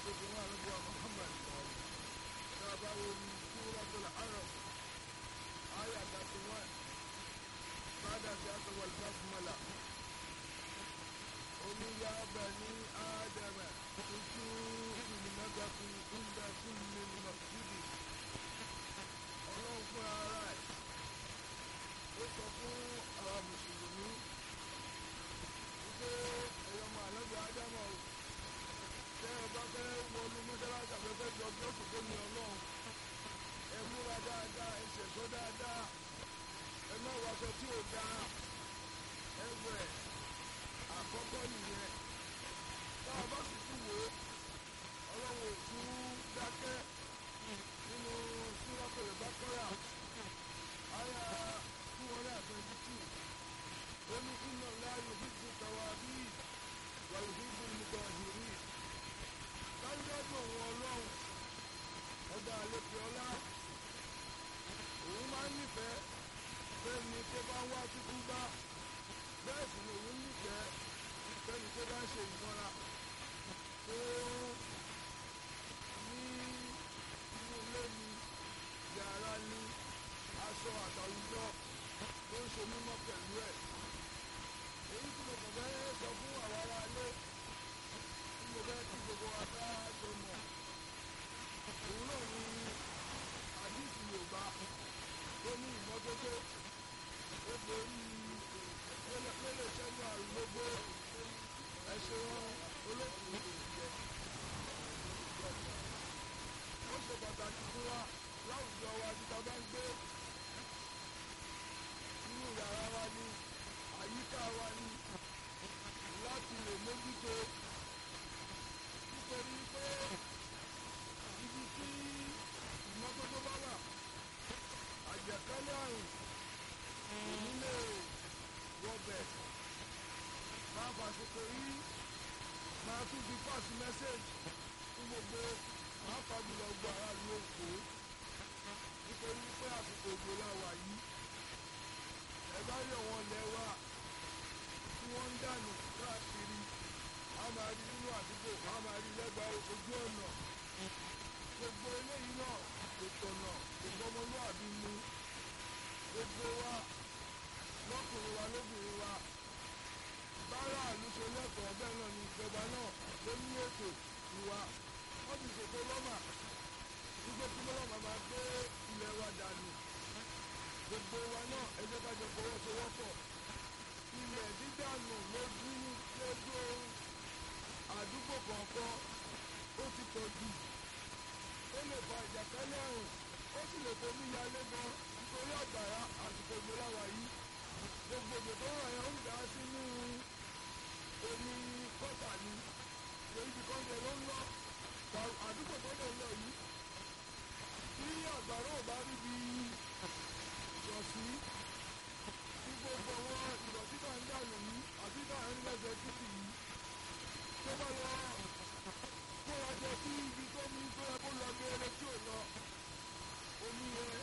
tó fi wọn àlọ́bùwà Muhammad tá a bá wo ní Suratul Araf àyà thirty one bàdà sí àtọwọ́ basmala omi ya bani Adama tuntun ìlúmọ́gàkùn ìgbà kulli masjidi ọlọ́run fún ara ẹ̀ ó sọ fún àwọn mùsùlùmí wípé ẹ̀yọ́ ọmọ àlọ́gbà ádámọ̀ o tẹ́ ẹ bá fẹ́ wọnú mọ́ṣáláṣí àfẹ́fẹ́ jọ bí ọ̀sùn tó ní ọlọ́run ẹ múra dáadáa ẹ ṣẹ̀ṣọ́ dáadáa ẹ má wàṣọ tí ò dáa ẹ wẹ̀ àkọ́kọ́ nìyẹn tá a bá sì tún wò ó ọlọ́run ò tún dákẹ́ nínú Suratul Baqara àyà two hundred and twenty two ó ní inna Allaha yuhibbu tawabin wa yuhibbu al-mutatahhirin dájúdájú òun ọlọ́run ọba àlepẹ̀ ọlá òun máa ń nífẹ̀ẹ́ fẹ́ni tó bá ń wá tútú bá bẹ́ẹ̀ sì ni òun nífẹ̀ẹ́ fẹ́ni tó bá ń ṣe ìmọ́ra tó ní inú ilé ni yàrá ni aṣọ àtàwùjọ tó ń ṣe mímọ́ pẹ̀lú ẹ̀ èyí tí mo kàn fẹ́ sọ fún àwọn ará ilé tí mo fẹ́ kí gbogbo wa ká jọ mọ̀ òun náà ni àdìsí Yorùbá tó ní ìmọ́tótó ó borí lélẹ̀ sẹ́nu àrùn gbogbo ẹ̀ṣẹ̀ wọn olókùn ó ṣe pàtàkì fún wa láwùjọ wa tí ta bá ń gbé nínú yàrá wa ní àyíká wa ní láti lè mójútó nítorí pé ibi tí ìmọ́tótó bá wà àjẹkálẹ̀ àrùn òní lè wọbẹ̀ máa fàṣekò yìí máa tún fi pass message fún gbogbo pàápàá jùlọ gbọ́ ara lu òkú nítorí pé àsìkò òjò la wà yìí ẹ bá yọ wọn lẹ wá tí wọ́n ń dànù káàkiri a máa rí nínú àdúgbò a máa rí lẹ́gbàá ojú ọ̀nà gbogbo eléyìí náà kò tọ̀nà kò gbọmọlúàbí mu gbogbo wa lọ́kùnrin wa lóbìnrin wa bára àlùṣe lẹ́kọ̀ọ́ bẹ́ẹ̀ náà ni ìjọba náà ló ní ètò ìwà wọ́n ti ṣètò lọ́mà wípé kí lọ́mà máa gbé ilẹ̀ wa dànù gbogbo wa náà ẹ jẹ́ ká jọ fọwọ́sowọ́pọ̀ ilẹ̀ dídànù lójú lójú àdúgbò kọ̀ọ̀kan ó ti pọ̀ jù ó lè fa ìjàkálẹ̀ àrùn ó sì lè fomi yalé gan nítorí àgbàrá àsìkò ìgbéláwà yìí gbogbo òjò tó ràn yẹn ń dá sínú omi kọ́tà ni èyí ti kọ́ jẹ ló ń lọ àdúgbò tó lè lọ yìí tí àgbàrá ò bá rí bí yọ̀ sí tí gbogbo àwọn ìdọ̀tí tá ń dànù yìí àti tá ń lẹ́sẹ̀ títì yìí tó bá lọ kó wa jọ sí ibi tó ní tó yẹ kó lọ geere tí ò lọ omi yẹn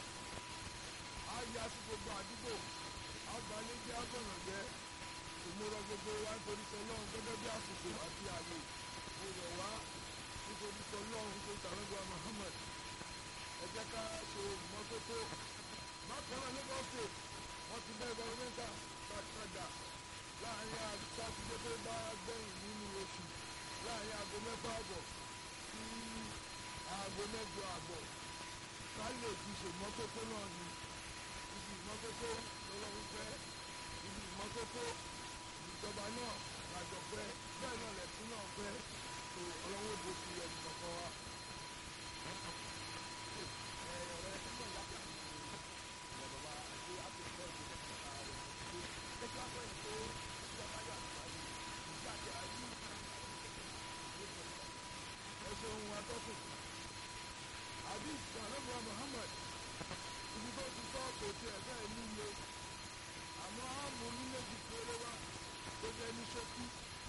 á ya sí gbogbo àdúgbò agbalẹ́jẹ́ agbọ̀nàjẹ́ ìmúra gbogbo wa nítorí tọlọ́run gẹ́gẹ́ bí àsìkò àti ààyè mo rọ̀ wá nítorí tọlọ́run nítorí tàlẹ́gbà Muhammad ẹ jẹ́ ká ṣe ìmọ́tótó bákan náà Lagos state wọ́n ti bẹ́ gọ́ọ̀mẹ́ntà padà láàrin sátidé tó bá gbẹ̀yìn nínú oṣù láàrin aago mẹ́fà àbọ̀ sí aago mẹ́jọ àbọ̀ ká lè fi ṣèmọ́tótó náà ni ibi ìmọ́tótó lọ́lọ́run fẹ́ ibi ìmọ́tótó ìjọba náà làjọ fẹ́ bẹ́ẹ̀ náà lẹ̀sìn náà fẹ́ tó ọlọ́wọ́ bó ti ẹnì kọ̀ọ̀kan wa. ọ̀rẹ́ ẹ̀sìn náà yàtọ̀ sí bàbá àti àtúntò ìdílé kọ̀ọ̀kan rẹ̀ ṣe kí wọ́n fẹ́ pé ìjọba yà àgbáyé ìgbà tí a rí ẹ ṣeun atọ́kùn hadith sanabu Muhammad ibi tó ti sọ kò tiẹ̀ bẹ́ẹ̀ níye àmọ́ àmú ní méjì péré wá tó jẹ́ ní ṣókí.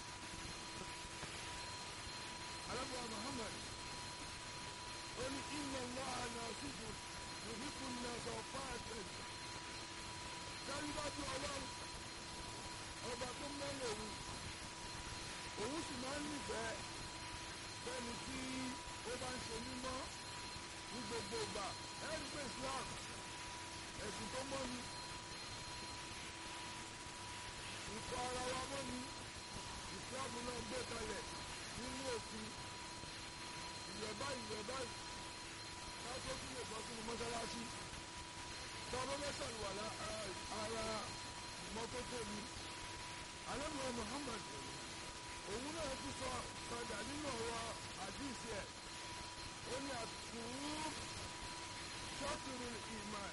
alábùwà Muhammad ó ní inna Allaha nasihun yuhibbu an-nasa fa'atan dájúdájú ọlọ́run ọba tó mẹ́lẹ̀ òun òun sì máa ń nífẹ̀ẹ́ fẹ́ni tí ó bá ń ṣe mímọ́ ní gbogbo ìgbà ẹ̀rí pé Islam ẹ̀sìn tó mọ́ ni ìkọ́ ara wa mọ́ ni Islam náà gbé kalẹ̀ nínú òfin ìyẹ̀ báyìí ìyẹ̀ báyìí káṣó tún lè bọ́ sínú mọ́ṣáláṣí tọ́lọ́ mẹ́sàn-án wà ara ìmọ́tótó ni alẹ́mọ̀ Muhammad òun náà tún sọ padà nínú ọ̀rọ̀ àdìsí ẹ̀ ó ní àtúrú ṣọ́tùrù ìmọ̀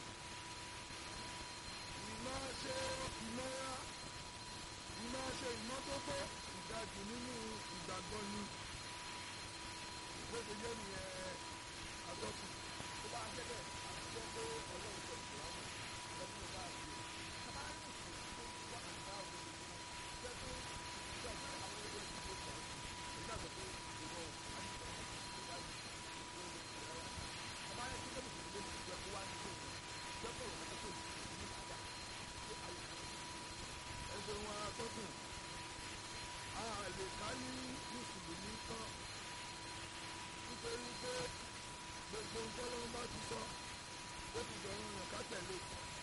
ìmọ̀ ṣe ìmọ̀ra ìmọ̀ ṣe ìmọ́tótó ìdajì nínú ìgbàgbọ́ ni bó ṣe jẹ́ nìyẹn àtọ́kù. tó bá jẹ́ bẹ́ẹ̀ àtijọ́ pé ọlọ́run sọ ìṣòwò lọ́dún bá a ṣe kábà ní ìṣòwò tó wà nígbà òun jẹ́ pé jẹ́ pé àwọn ẹgbẹ́ ìṣòwò sọ èyí náà sọ pé ìwọ àdìsọ ìgbà ìṣòwò ìṣòwò rárá kábà ní ìṣòwò tó lè mú jẹ́ kó wá ní ìṣòwò jẹ́ pé òun tó tó ní àjà tó ayé ẹsẹ̀ wọn atọ́kù a lè ká ní mùsùlùmí tán nítorí pé gbogbo ntọ́lọ́wọ́n bá ti sọ ó ti dọ̀rọ̀ yàn ká tẹ̀lé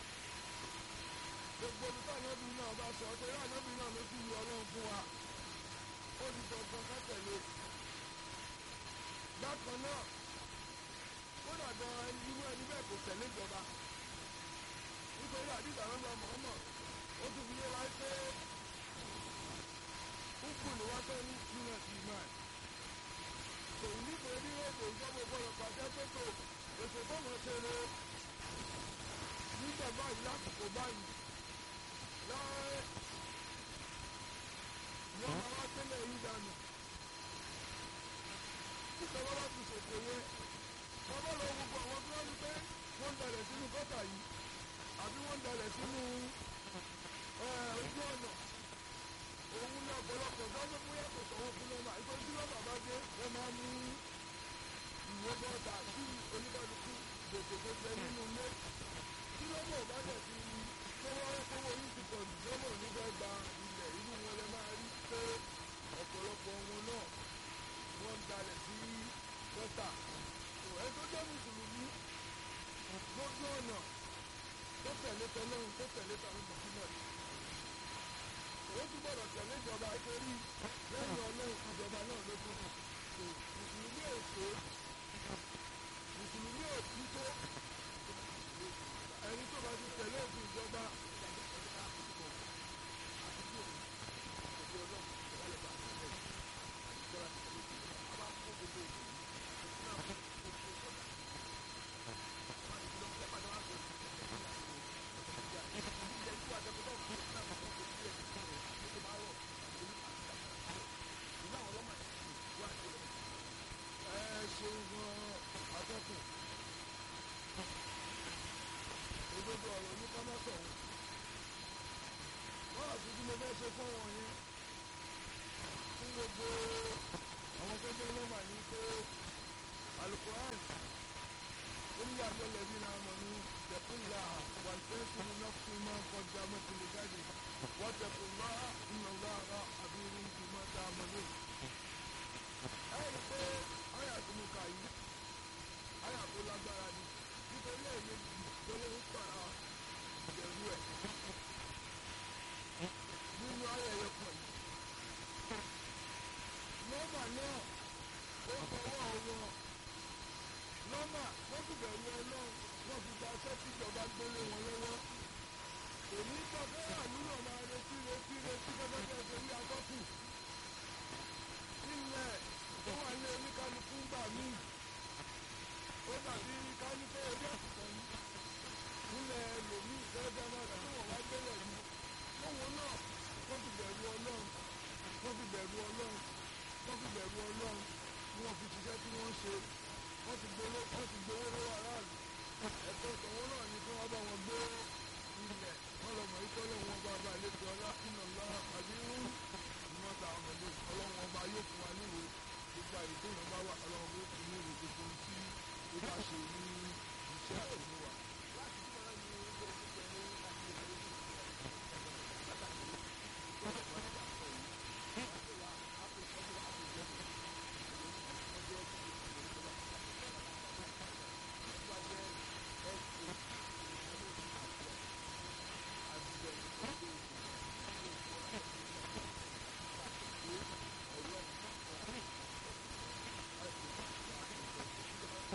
gbogbo nípa ànábì náà bá sọ torí ànábì náà ló fi ọlọ́run fún wa ó ti dọ̀gbọ́n ká tẹ̀lé bákan náà kódà gan irú ẹni bẹ́ẹ̀ kò tẹ̀lé ìjọba nítorí àdìgbà lọ́dọ̀ Muhammad ó tún fi yé wa pé kúkú ni wọ́n tẹ́ ní nínú ìmọ̀ ẹ̀ kò nítorí èdè ìjọba gbọ́dọ̀ pàṣẹ pé kò ètò bọ́ọ̀mù ṣe lè nígbà báyìí lásìkò báyìí láàárẹ̀ wọ́n máa wá tẹ́lẹ̀ yìí dànù ìjọba bá ti ṣètò yẹn wọ́n bá lọ gbogbo àwọn tó wá ní pé wọ́n ń dalẹ̀ sínú gọ́tà yìí àbí wọ́n ń dalẹ̀ sínú ojú ọ̀nà òun ní ọ̀pọ̀lọpọ̀ gbọ́dọ̀ bóyá kò sanwó fún lọ́mà ìtọ́jú tí lọ́mà bá dé wọ́n máa mú ìwé bọ́ọ̀dà sí oníkàlùkù gbèsègbèsè nínú ilé tí lọ́mà ò bá dẹ̀ fi tọ́wọ́ kówó yìí ti pọ̀ jù lọ́mà nígbà gba ilẹ̀ inú wọn lẹ máa rí pé ọ̀pọ̀lọpọ̀ wọn náà wọ́n ń dalẹ̀ sí gọ́tà ẹ̀ tó jẹ́ mùsùlùmí lójú ọ̀nà tó tẹ̀lé tọ́lọ́run tó tẹ̀lé tàwọn Muhammad ó tún gbọ́dọ̀ tẹ̀lé ìjọba nítorí lẹ́yìn ọlọ́run ìjọba náà ló tún kù mùsùlùmí èso mùsùlùmí òtí tó ẹni tó bá ti tẹ̀lé òfin ìjọba ẹ ṣeun gan atọ́kùn òdodo ọ̀rọ̀ ní kọ́mọ́tọ̀ wọ́n àti bí mo fẹ́ ṣe fún wọn yẹn fún gbogbo àwọn tó jẹ́ lọ́mà ní pé alukoran ó ní àjọlẹ̀ bí náà mọ̀ ní tẹ̀kúnlá wàlùfẹ́sùn náà fún máa ń kọjá mọ́tìlẹ̀ jáde wọ́n tẹ̀kúnlá ìnáwó ara àbí irun kì í máa dá a mọ́ lóyún ẹ rí i pé àyà tí mo kà yìí àyà tó lágbára ni nítorí ẹ̀ẹ́dẹ́gbì lọ́wọ́ ń pàrà ìbẹ̀rù ẹ̀ nínú ayẹyẹ kan yìí. nọ́mbà náà ó fọwọ́ wọn nọ́mbà wọ́n ti bẹ̀rù ọlọ́run wọ́n fi gba aṣẹ́ tíjọba gbélé wọn lọ́wọ́. èmi sọ pé àlùyọ máa retí retí retí gẹ́gẹ́ bí ẹsẹ̀ ní atọ́kùn. ilẹ̀ tó wà ní oníkálukú gbà míì ó dàbí kálífẹ́ orí àtìkọ́ yìí nílẹ̀ lòmíì gẹ́gẹ́ máa rẹ̀ tó wọ́n wá gbélé yìí lóhun náà wọ́n fi bẹ̀rù ọlọ́run wọ́n fi bẹ̀rù ọlọ́run wọ́n fi bẹ̀rù ọlọ́run ni wọ́n fi ṣiṣẹ́ tí wọ́n ṣe wọ́n ti gbowó wọ́n ti gbowó lọ́wọ́ aráàlú ẹ̀tọ́ tọ̀wọ́ náà ni kí wọ́n bá wọn gbé ilẹ̀ wọ́n lọ mọ̀ ikọ́ lọ́wọ́ wọn bá bá àlejò ọlá iná ńlá àbí rú ìmọ̀ta ọmọdé ọlọ́wọ́n ọba yóò fún wa níwèé gbogbo àyè tó yàn bá wà ọlọ́wọ́n bó fún níwèé gbogbo ohun tí ó bá ṣe ní iṣẹ́ àtúnwà. láti tí wọ́n ní ilé ìgbẹ́ ní láti ilé ìgbẹ́ pàtàkì tó lè wọ́n ti àpò yìí wọ́n ti wà ápò ìtọ́jú ápò ìjọba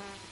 Thank